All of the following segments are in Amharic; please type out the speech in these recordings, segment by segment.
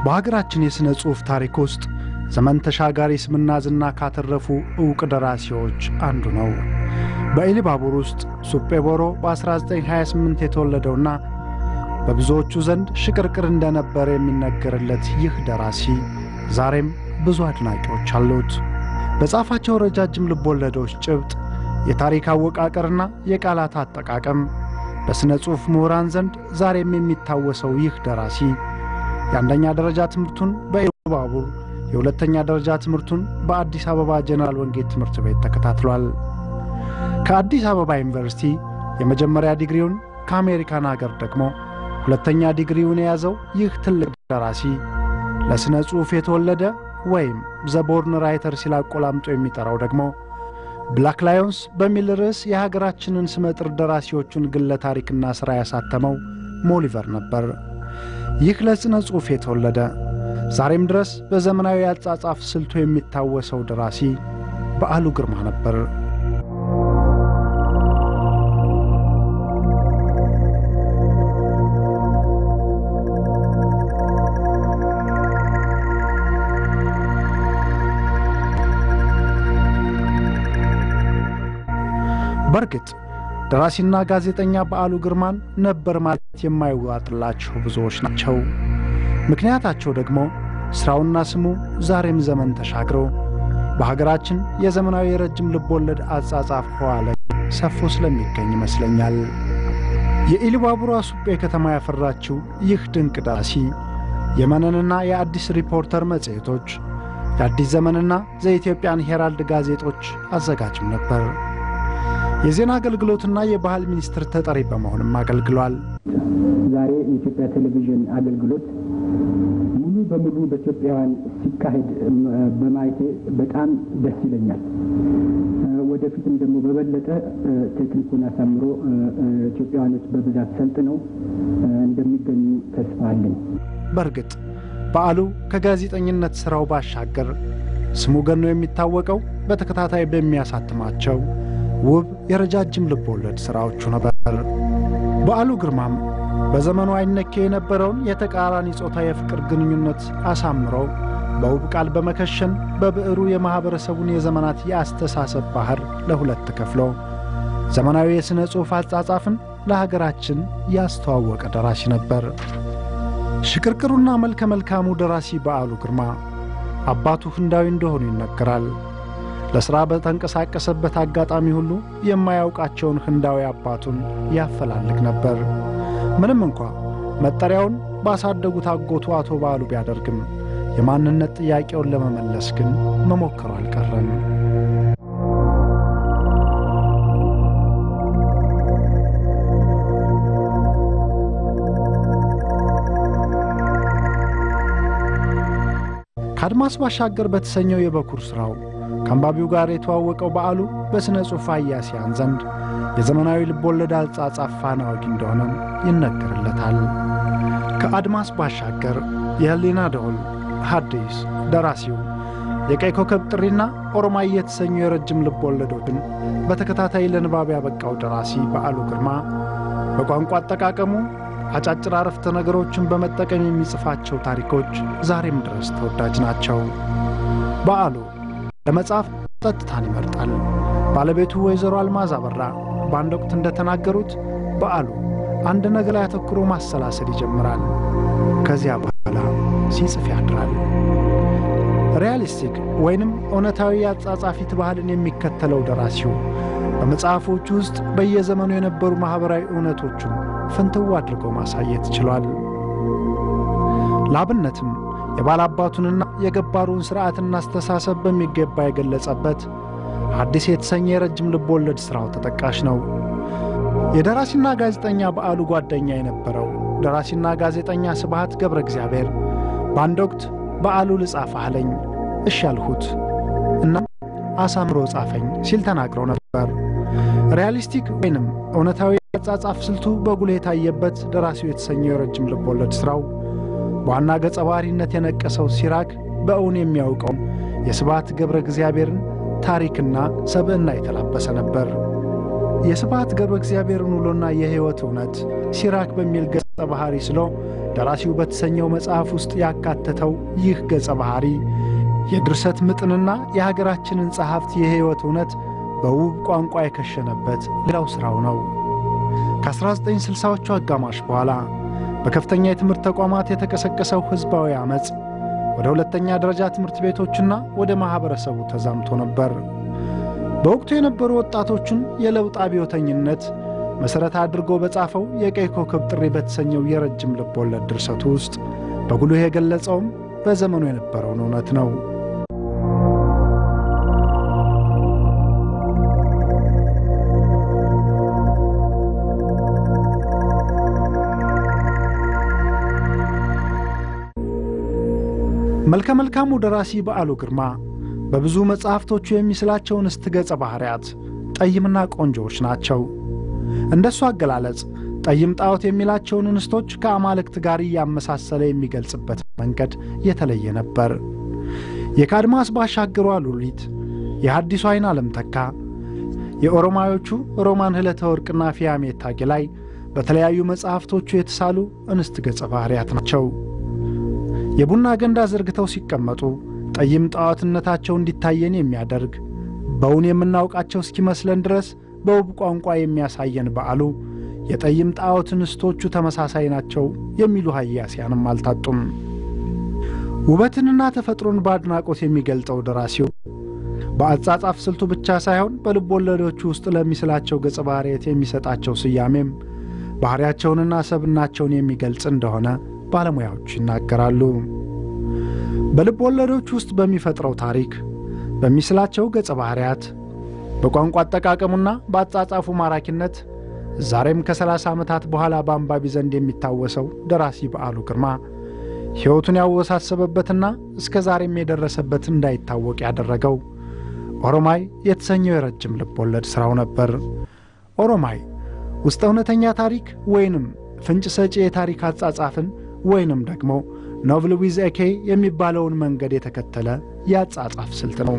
በሀገራችን የሥነ ጽሑፍ ታሪክ ውስጥ ዘመን ተሻጋሪ ስምና ዝና ካተረፉ ዕውቅ ደራሲዎች አንዱ ነው። በኢሊባቡር ውስጥ ሱጴ ቦሮ በ1928 የተወለደውና በብዙዎቹ ዘንድ ሽቅርቅር እንደነበረ የሚነገርለት ይህ ደራሲ ዛሬም ብዙ አድናቂዎች አሉት። በጻፋቸው ረጃጅም ልቦለዶች ጭብጥ፣ የታሪክ አወቃቀርና የቃላት አጠቃቀም በሥነ ጽሑፍ ምሁራን ዘንድ ዛሬም የሚታወሰው ይህ ደራሲ የአንደኛ ደረጃ ትምህርቱን በኢሉባቡር የሁለተኛ ደረጃ ትምህርቱን በአዲስ አበባ ጀነራል ወንጌል ትምህርት ቤት ተከታትሏል። ከአዲስ አበባ ዩኒቨርሲቲ የመጀመሪያ ዲግሪውን ከአሜሪካን አገር ደግሞ ሁለተኛ ዲግሪውን የያዘው ይህ ትልቅ ደራሲ ለሥነ ጽሑፍ የተወለደ ወይም ዘቦርን ራይተር ሲል አቆላምጦ የሚጠራው ደግሞ ብላክ ላዮንስ በሚል ርዕስ የሀገራችንን ስመጥር ደራሲዎቹን ግለ ታሪክና ሥራ ያሳተመው ሞሊቨር ነበር። ይህ ለሥነ ጽሑፍ የተወለደ ዛሬም ድረስ በዘመናዊ አጻጻፍ ስልቱ የሚታወሰው ደራሲ በዓሉ ግርማ ነበር። በእርግጥ ደራሲና ጋዜጠኛ በዓሉ ግርማን ነበር ማለት የማይዋጥላቸው ብዙዎች ናቸው። ምክንያታቸው ደግሞ ሥራውና ስሙ ዛሬም ዘመን ተሻግሮ በሀገራችን የዘመናዊ የረጅም ልቦለድ አጻጻፍ ህዋ ላይ ሰፎ ስለሚገኝ ይመስለኛል። የኢሉባቡሯ ሱጴ ከተማ ያፈራችው ይህ ድንቅ ደራሲ የመነንና የአዲስ ሪፖርተር መጽሔቶች፣ የአዲስ ዘመንና ዘኢትዮጵያን ሄራልድ ጋዜጦች አዘጋጅም ነበር። የዜና አገልግሎትና የባህል ሚኒስትር ተጠሪ በመሆንም አገልግሏል። ዛሬ የኢትዮጵያ ቴሌቪዥን አገልግሎት ሙሉ በሙሉ በኢትዮጵያውያን ሲካሄድ በማየቴ በጣም ደስ ይለኛል። ወደፊትም ደግሞ በበለጠ ቴክኒኩን አሳምሮ ኢትዮጵያውያኖች በብዛት ሰልጥነው እንደሚገኙ ተስፋ አለኝ። በእርግጥ በዓሉ ከጋዜጠኝነት ሥራው ባሻገር ስሙ ገኖ የሚታወቀው በተከታታይ በሚያሳትማቸው ውብ የረጃጅም ልብ ወለድ ሥራዎቹ ነበር። በዓሉ ግርማም በዘመኑ አይነኬ የነበረውን የተቃራኒ ጾታ የፍቅር ግንኙነት አሳምረው በውብ ቃል በመከሸን በብዕሩ የማኅበረሰቡን የዘመናት የአስተሳሰብ ባሕር ለሁለት ከፍሎ ዘመናዊ የሥነ ጽሑፍ አጻጻፍን ለሀገራችን ያስተዋወቀ ደራሲ ነበር። ሽቅርቅሩና መልከ መልካሙ ደራሲ በዓሉ ግርማ አባቱ ህንዳዊ እንደሆኑ ይነገራል። ለሥራ በተንቀሳቀሰበት አጋጣሚ ሁሉ የማያውቃቸውን ህንዳዊ አባቱን ያፈላልግ ነበር። ምንም እንኳ መጠሪያውን ባሳደጉት አጎቱ አቶ በዓሉ ቢያደርግም የማንነት ጥያቄውን ለመመለስ ግን መሞከሩ አልቀረም። ከአድማስ ባሻገር በተሰኘው የበኩር ሥራው ከአንባቢው ጋር የተዋወቀው በዓሉ በሥነ ጽሑፍ አያሲያን ዘንድ የዘመናዊ ልቦለድ አጻጻፍ ፋና ወጊ እንደሆነ ይነገርለታል። ከአድማስ ባሻገር የህሊና ደወል፣ ሐዲስ፣ ደራሲው፣ የቀይ ኮከብ ጥሪና ኦሮማይ የተሰኙ የረጅም ልቦለዶችን በተከታታይ ለንባብ ያበቃው ደራሲ በዓሉ ግርማ በቋንቋ አጠቃቀሙ አጫጭር አረፍተ ነገሮችን በመጠቀም የሚጽፋቸው ታሪኮች ዛሬም ድረስ ተወዳጅ ናቸው። በዓሉ ለመጻፍ ጸጥታን ይመርጣል። ባለቤቱ ወይዘሮ አልማዝ አበራ በአንድ ወቅት እንደተናገሩት በዓሉ አንድ ነገር ላይ አተኩሮ ማሰላሰል ይጀምራል። ከዚያ በኋላ ሲጽፍ ያድራል። ሪያሊስቲክ ወይንም እውነታዊ የአጻጻፊት ባህልን የሚከተለው ደራሲው በመጽሐፎቹ ውስጥ በየዘመኑ የነበሩ ማኅበራዊ እውነቶቹን ፍንትው አድርገው ማሳየት ችሏል። ለአብነትም የባላባቱንና የገባሩን ሥርዓትና አስተሳሰብ በሚገባ የገለጸበት አዲስ የተሰኘ የረጅም ልብ ወለድ ሥራው ተጠቃሽ ነው። የደራሲና ጋዜጠኛ በዓሉ ጓደኛ የነበረው ደራሲና ጋዜጠኛ ስብሃት ገብረ እግዚአብሔር በአንድ ወቅት በዓሉ ልጻፍ አለኝ፣ እሺ ያልሁት እና አሳምሮ ጻፈኝ ሲል ተናግረው ነበር። ሪያሊስቲክ ወይንም እውነታዊ አጻጻፍ ስልቱ በጉልህ የታየበት ደራሲው የተሰኘው የረጅም ልብ ወለድ ሥራው በዋና ገጸ ባህሪነት የነቀሰው ሲራክ በእውን የሚያውቀው የስብሃት ገብረ እግዚአብሔርን ታሪክና ሰብዕና የተላበሰ ነበር። የስብሃት ገብረ እግዚአብሔርን ውሎና የሕይወት እውነት ሲራክ በሚል ገጸ ባህሪ ስሎ ደራሲው በተሰኘው መጽሐፍ ውስጥ ያካተተው ይህ ገጸ ባህሪ የድርሰት ምጥንና የሀገራችንን ጸሐፍት የሕይወት እውነት በውብ ቋንቋ የከሸነበት ሌላው ሥራው ነው። ከ1960ዎቹ አጋማሽ በኋላ በከፍተኛ የትምህርት ተቋማት የተቀሰቀሰው ሕዝባዊ ዐመፅ ወደ ሁለተኛ ደረጃ ትምህርት ቤቶችና ወደ ማኅበረሰቡ ተዛምቶ ነበር። በወቅቱ የነበሩ ወጣቶችን የለውጥ አብዮተኝነት መሠረት አድርጎ በጻፈው የቀይ ኮከብ ጥሪ በተሰኘው የረጅም ልብ ወለድ ድርሰቱ ውስጥ በጉልህ የገለጸውም በዘመኑ የነበረውን እውነት ነው። መልከ መልካሙ ደራሲ በዓሉ ግርማ በብዙ መጻሕፍቶቹ የሚስላቸው እንስት ገጸ ባሕርያት ጠይምና ቆንጆዎች ናቸው። እንደሱ አገላለጽ ጠይም ጣዖት የሚላቸውን እንስቶች ከአማልክት ጋር እያመሳሰለ የሚገልጽበት መንገድ የተለየ ነበር። የካድማስ ባሻገሯ ሉሊት፣ የሐዲሱ ዐይን ዓለም ተካ፣ የኦሮማዮቹ ሮማን ህለተ ወርቅና ፊያሜታ ጌላይ በተለያዩ መጻሕፍቶቹ የተሳሉ እንስት ገጸ ባሕርያት ናቸው። የቡና ገንዳ ዘርግተው ሲቀመጡ ጠይም ጣዖትነታቸው እንዲታየን የሚያደርግ በውን የምናውቃቸው እስኪመስለን ድረስ በውብ ቋንቋ የሚያሳየን በዓሉ የጠይም ጣዖት እንስቶቹ ተመሳሳይ ናቸው የሚሉ ሀያሲያንም አልታጡም። ውበትንና ተፈጥሮን በአድናቆት የሚገልጸው ደራሲው በአጻጻፍ ስልቱ ብቻ ሳይሆን በልብ ወለዶቹ ውስጥ ለሚስላቸው ገጸ ባሕርያት የሚሰጣቸው ስያሜም ባሕርያቸውንና ሰብናቸውን የሚገልጽ እንደሆነ ባለሙያዎች ይናገራሉ። በልብ ወለዶች ውስጥ በሚፈጥረው ታሪክ፣ በሚስላቸው ገጸ ባሕርያት፣ በቋንቋ አጠቃቀሙና በአጻጻፉ ማራኪነት ዛሬም ከሰላሳ ዓመታት በኋላ በአንባቢ ዘንድ የሚታወሰው ደራሲ በዓሉ ግርማ ሕይወቱን ያወሳሰበበትና እስከ ዛሬም የደረሰበት እንዳይታወቅ ያደረገው ኦሮማይ የተሰኘው የረጅም ልብ ወለድ ሥራው ነበር። ኦሮማይ ውስጥ እውነተኛ ታሪክ ወይንም ፍንጭ ሰጪ የታሪክ አጻጻፍን ወይንም ደግሞ ኖቭል ዊዝ ኤኬ የሚባለውን መንገድ የተከተለ የአጻጻፍ ስልት ነው።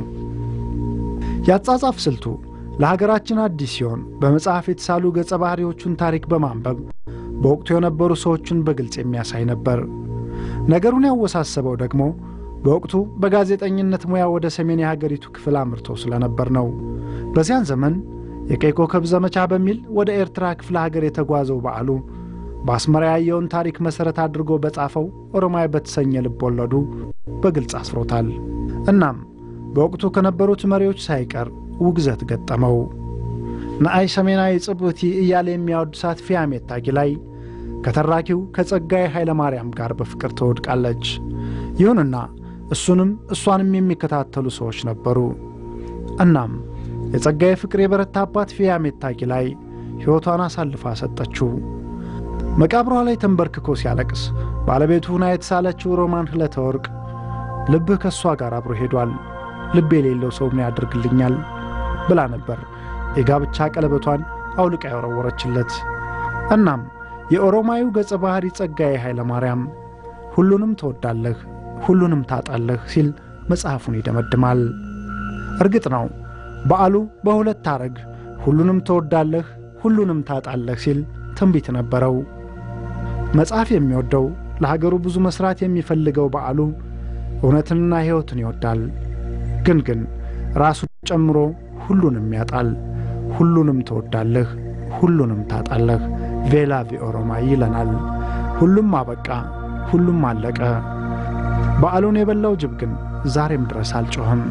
የአጻጻፍ ስልቱ ለሀገራችን አዲስ ሲሆን በመጽሐፍ የተሳሉ ገጸ ባህሪዎቹን ታሪክ በማንበብ በወቅቱ የነበሩ ሰዎችን በግልጽ የሚያሳይ ነበር። ነገሩን ያወሳሰበው ደግሞ በወቅቱ በጋዜጠኝነት ሙያ ወደ ሰሜን የሀገሪቱ ክፍል አምርቶ ስለነበር ነው። በዚያን ዘመን የቀይ ኮከብ ዘመቻ በሚል ወደ ኤርትራ ክፍለ ሀገር የተጓዘው በዓሉ በአስመራ ያየውን ታሪክ መሠረት አድርጎ በጻፈው ኦሮማይ በተሰኘ ልብ ወለዱ በግልጽ አስፍሮታል። እናም በወቅቱ ከነበሩት መሪዎች ሳይቀር ውግዘት ገጠመው። ነአይ ሰሜናዊ ጽብቲ እያለ የሚያወድሳት ፊያሜታ ጊላይ ከተራኪው ከጸጋዬ ኃይለ ማርያም ጋር በፍቅር ትወድቃለች። ይሁንና እሱንም እሷንም የሚከታተሉ ሰዎች ነበሩ። እናም የጸጋዬ ፍቅር የበረታባት ፊያሜታ ጊላይ ሕይወቷን አሳልፋ ሰጠችው። መቃብሯ ላይ ተንበርክኮ ሲያለቅስ ባለቤቱ ሁና የተሳለችው ሮማን ህለተ ወርቅ ልብህ ከእሷ ጋር አብሮ ሄዷል፣ ልብ የሌለው ሰው ምን ያደርግልኛል ብላ ነበር የጋብቻ ቀለበቷን አውልቃ የወረወረችለት። እናም የኦሮማዩ ገጸ ባሕሪ ጸጋዬ ኃይለ ማርያም ሁሉንም ትወዳለህ፣ ሁሉንም ታጣለህ ሲል መጽሐፉን ይደመድማል። እርግጥ ነው በዓሉ በሁለት አረግ ሁሉንም ትወዳለህ፣ ሁሉንም ታጣለህ ሲል ትንቢት ነበረው። መጽሐፍ የሚወደው ለሀገሩ ብዙ መሥራት የሚፈልገው በዓሉ እውነትንና ሕይወትን ይወዳል። ግን ግን ራሱ ጨምሮ ሁሉንም ያጣል። ሁሉንም ትወዳለህ፣ ሁሉንም ታጣለህ። ቬላ ቪኦሮማይ ይለናል። ሁሉም አበቃ፣ ሁሉም አለቀ። በዓሉን የበላው ጅብ ግን ዛሬም ድረስ አልጮኸም።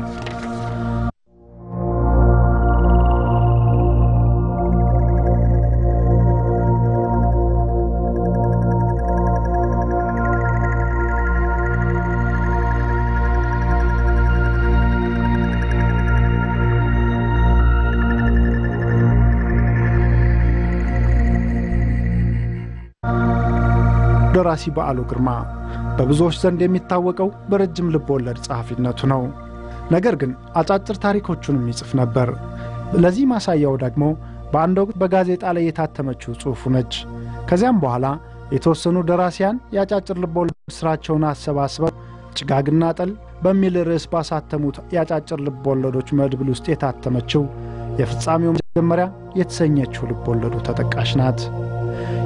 ደራሲ በዓሉ ግርማ በብዙዎች ዘንድ የሚታወቀው በረጅም ልብ ወለድ ጸሐፊነቱ ነው። ነገር ግን አጫጭር ታሪኮቹንም ይጽፍ ነበር። ለዚህ ማሳያው ደግሞ በአንድ ወቅት በጋዜጣ ላይ የታተመችው ጽሑፉ ነች። ከዚያም በኋላ የተወሰኑ ደራሲያን የአጫጭር ልብ ወለድ ሥራቸውን አሰባስበው ጭጋግና ጠል በሚል ርዕስ ባሳተሙት የአጫጭር ልብ ወለዶች መድብል ውስጥ የታተመችው የፍጻሜው መጀመሪያ የተሰኘችው ልብ ወለዱ ተጠቃሽ ናት።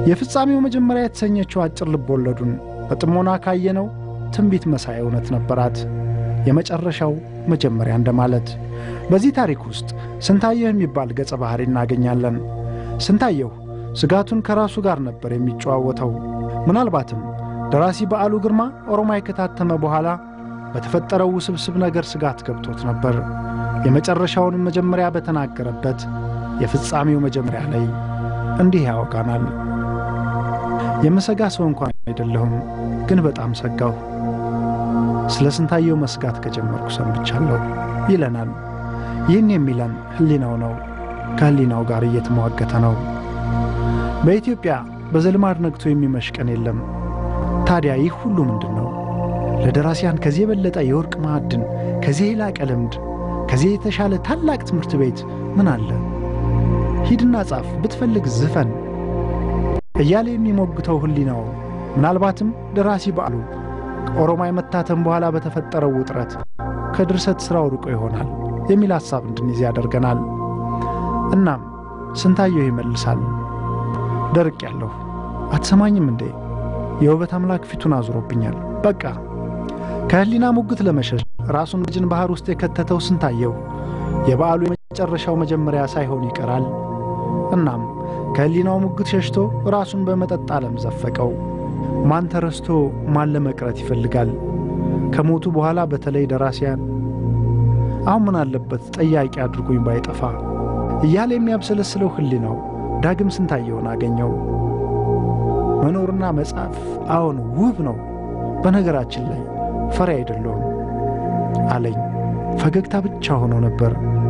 የፍጻሜው መጀመሪያ የተሰኘችው አጭር ልብ ወለዱን በጥሞና ካየነው ትንቢት መሳይ እውነት ነበራት። የመጨረሻው መጀመሪያ እንደማለት። በዚህ ታሪክ ውስጥ ስንታየሁ የሚባል ገጸ ባህሪ እናገኛለን። ስንታየሁ ስጋቱን ከራሱ ጋር ነበር የሚጨዋወተው። ምናልባትም ደራሲ በዓሉ ግርማ ኦሮማይ ከታተመ በኋላ በተፈጠረው ውስብስብ ነገር ስጋት ገብቶት ነበር። የመጨረሻውንም መጀመሪያ በተናገረበት የፍጻሜው መጀመሪያ ላይ እንዲህ ያወጋናል። የምሰጋ ሰው እንኳን አይደለሁም፣ ግን በጣም ሰጋሁ። ስለ ስንታየው መስጋት ከጀመርኩ ሰንብቻለሁ ይለናል። ይህን የሚለን ሕሊናው ነው። ከሕሊናው ጋር እየተሟገተ ነው። በኢትዮጵያ በዘልማድ ነግቶ የሚመሽ ቀን የለም። ታዲያ ይህ ሁሉ ምንድን ነው? ለደራሲያን ከዚህ የበለጠ የወርቅ ማዕድን፣ ከዚህ የላቀ ልምድ፣ ከዚህ የተሻለ ታላቅ ትምህርት ቤት ምን አለ? ሂድና ጻፍ፣ ብትፈልግ ዝፈን እያለ የሚሞግተው ሕሊናው ምናልባትም ደራሲ በዓሉ ከኦሮማይ መታተም በኋላ በተፈጠረው ውጥረት ከድርሰት ሥራው ርቆ ይሆናል የሚል ሐሳብ እንድንይዝ ያደርገናል። እናም ስንታየሁ ይመልሳል፣ ደርቅ ያለሁ አትሰማኝም እንዴ? የውበት አምላክ ፊቱን አዙሮብኛል። በቃ ከሕሊና ሙግት ለመሸሽ ራሱን በጅን ባሕር ውስጥ የከተተው ስንታየሁ የበዓሉ የመጨረሻው መጀመሪያ ሳይሆን ይቀራል። እናም ከሕሊናው ሙግት ሸሽቶ ራሱን በመጠጥ ዓለም ዘፈቀው። ማን ተረስቶ ማን ለመቅረት ይፈልጋል? ከሞቱ በኋላ በተለይ ደራሲያን አሁን ምን አለበት ጠያቂ አድርጎኝ ባይጠፋ እያለ የሚያብሰለስለው ሕሊናው ዳግም ስንታየውን አገኘው። መኖርና መጻፍ አዎን ውብ ነው። በነገራችን ላይ ፈሪ አይደለሁም አለኝ። ፈገግታ ብቻ ሆኖ ነበር።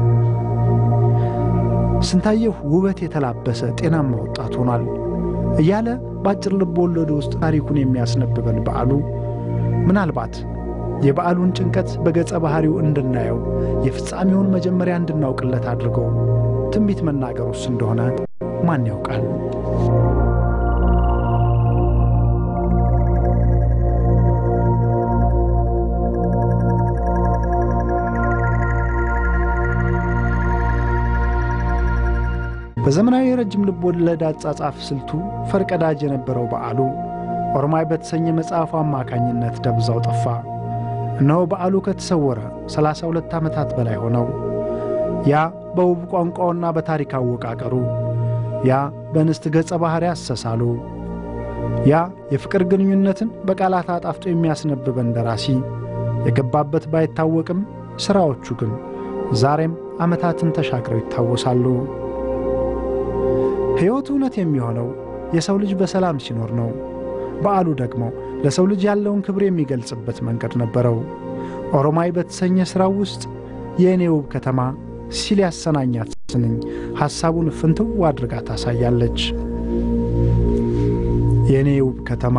ስንታየሁ ውበት የተላበሰ ጤናማ ወጣት ሆኗል እያለ በአጭር ልብ ወለዱ ውስጥ ታሪኩን የሚያስነብበን በዓሉ ምናልባት የበዓሉን ጭንቀት በገጸ ባሕሪው እንድናየው የፍጻሜውን መጀመሪያ እንድናውቅለት አድርጎ ትንቢት መናገሩስ እንደሆነ ማን ያውቃል? በዘመናዊ የረጅም ልብ ወለድ አጻጻፍ ስልቱ ፈርቀዳጅ የነበረው በዓሉ ኦሮማይ በተሰኘ መጽሐፉ አማካኝነት ደብዛው ጠፋ። እነሆ በዓሉ ከተሰወረ 32 ዓመታት በላይ ሆነው። ያ በውብ ቋንቋውና በታሪክ አወቃቀሩ፣ ያ በእንስት ገጸ ባሕሪ አሰሳሉ፣ ያ የፍቅር ግንኙነትን በቃላት አጣፍጦ የሚያስነብበን ደራሲ የገባበት ባይታወቅም ሥራዎቹ ግን ዛሬም ዓመታትን ተሻግረው ይታወሳሉ። ሕይወት እውነት የሚሆነው የሰው ልጅ በሰላም ሲኖር ነው። በዓሉ ደግሞ ለሰው ልጅ ያለውን ክብር የሚገልጽበት መንገድ ነበረው። ኦሮማይ በተሰኘ ሥራው ውስጥ የእኔ ውብ ከተማ ሲል ያሰናኛት ስንኝ ሐሳቡን ፍንትው አድርጋ ታሳያለች። የእኔ ውብ ከተማ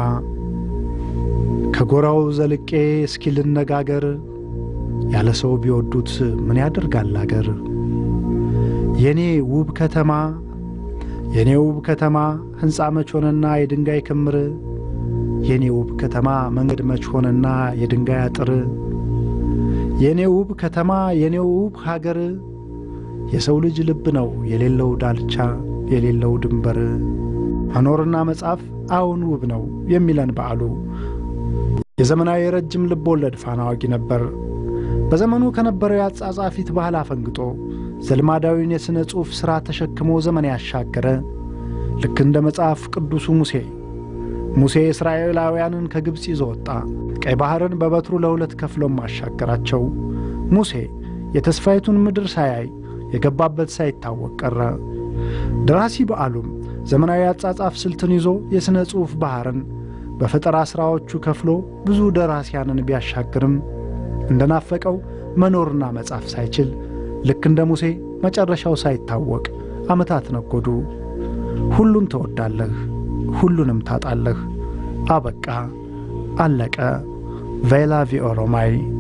ከጎራው ዘልቄ እስኪ ልነጋገር፣ ያለ ሰው ቢወዱት ምን ያደርጋል አገር። የእኔ ውብ ከተማ የኔ ውብ ከተማ ሕንፃ መች ሆነና የድንጋይ ክምር፣ የኔ ውብ ከተማ መንገድ መች ሆነና የድንጋይ አጥር፣ የኔ ውብ ከተማ የኔ ውብ ሀገር፣ የሰው ልጅ ልብ ነው የሌለው ዳልቻ የሌለው ድንበር። መኖርና መጻፍ አዎን ውብ ነው የሚለን በዓሉ የዘመናዊ የረጅም ልብ ወለድ ፋና ዋጊ ነበር። በዘመኑ ከነበረው የአጻጻፊት ባህል አፈንግጦ ዘልማዳዊን የሥነ ጽሑፍ ሥራ ተሸክሞ ዘመን ያሻገረ ልክ እንደ መጽሐፍ ቅዱሱ ሙሴ ሙሴ እስራኤላውያንን ከግብፅ ይዞ ወጣ። ቀይ ባሕርን በበትሩ ለሁለት ከፍሎም አሻገራቸው። ሙሴ የተስፋይቱን ምድር ሳያይ የገባበት ሳይታወቅ ቀረ። ደራሲ በዓሉም ዘመናዊ አጻጻፍ ስልትን ይዞ የሥነ ጽሑፍ ባሕርን በፈጠራ ሥራዎቹ ከፍሎ ብዙ ደራሲያንን ቢያሻግርም እንደናፈቀው መኖርና መጻፍ ሳይችል ልክ እንደ ሙሴ መጨረሻው ሳይታወቅ ዓመታት ነጎዱ። ሁሉን ትወዳለህ፣ ሁሉንም ታጣለህ። አበቃ፣ አለቀ። ቬላ ቪ ኦሮማይ